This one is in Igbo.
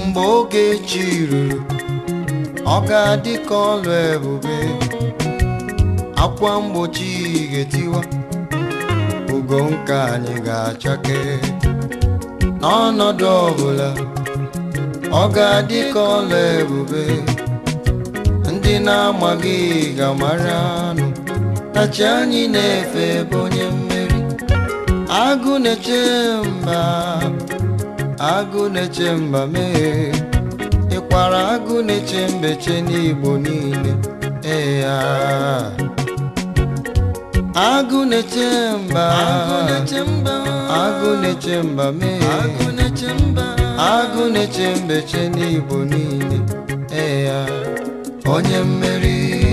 mgbe oge chi ruru ọ ga-adị ka ọlụ ebube akwa mgbochi ga-etiwa ugo nke anyị ga-achake n'ọnọdụ ọbụla ọ ga-adị ka ọlụ ebube ndị na-amaghị ga-amara anụ na chi anyị na-efe bụ onye mmeri agụ na-eche mba agụ na-eche mba mee ịkwara agụ na-eche mbeche n'igbo niile ee ya agụ na-eche mba agụ na-eche mba mee agụ na-eche mbeche n'igbo niile ee ya onye mmeri